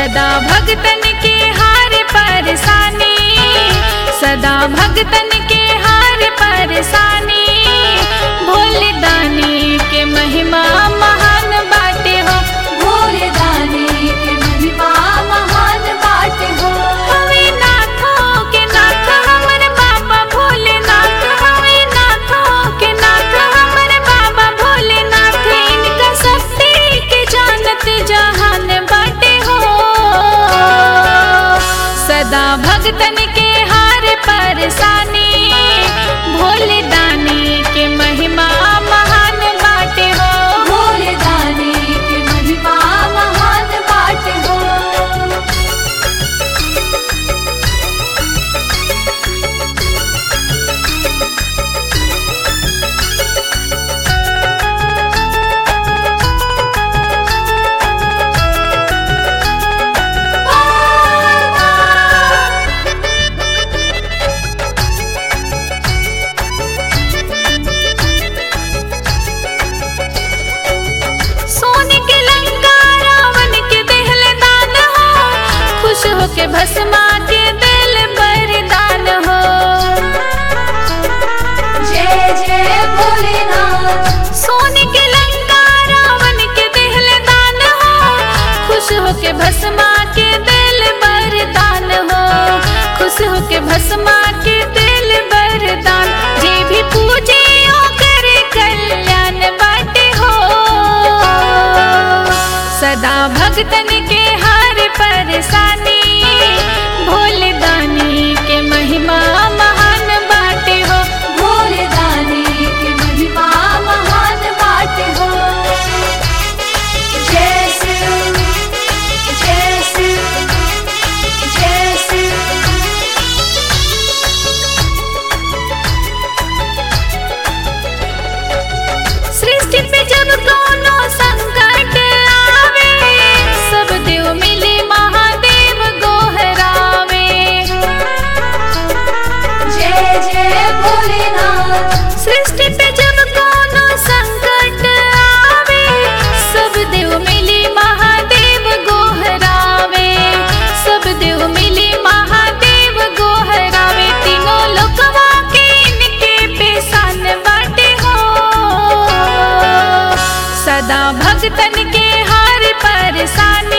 सदा भगतन के हार परसानी सदा भगतन के हार परसानी भोले दानी के महिमा महान बाटे हो भोले दानी के महिमा महान बाट हो हवे नाथों के नाथ हमर बाबा भोलेनाथ हवे नाथों के नाथ हमर बाबा भोलेनाथ इनका शक्ति के जानत जहान बाटे हो सदा भगतन के हार परसानी भोले दानी के महिमा महान बाटे हो भोले दानी के महिमा महान बाट हो सोने के लंका रावण के देहल दान हो खुश हो के भस्मा के दिल बरदान हो जय जय भोलेनाथ सोने के लंका रावण के देहल दान हो खुश हो के भस्मा के दिल बरदान हो खुश हो के भस्मा के दिल बरदान जे भी पूजे ओकर कल्याण बाटे हो सदा भगतन के हार परसानी भोले दानी के महिमा महान बाटे हो भोले दानी के महिमा महान बाट हो जय शिव जय शिव जय शिव सृष्टि पे जब कोनो संकट आवे सब देव मिले महादेव गोहरावे जय जय भोलेनाथ सृष्टि पे जब कोनो संकट आवे सब देव मिले महादेव गोहरावे सब देव मिले महादेव गोहरावे तीनों लोकवा के इनके पेशान बाटे हो सदा भगतन के हार परसानी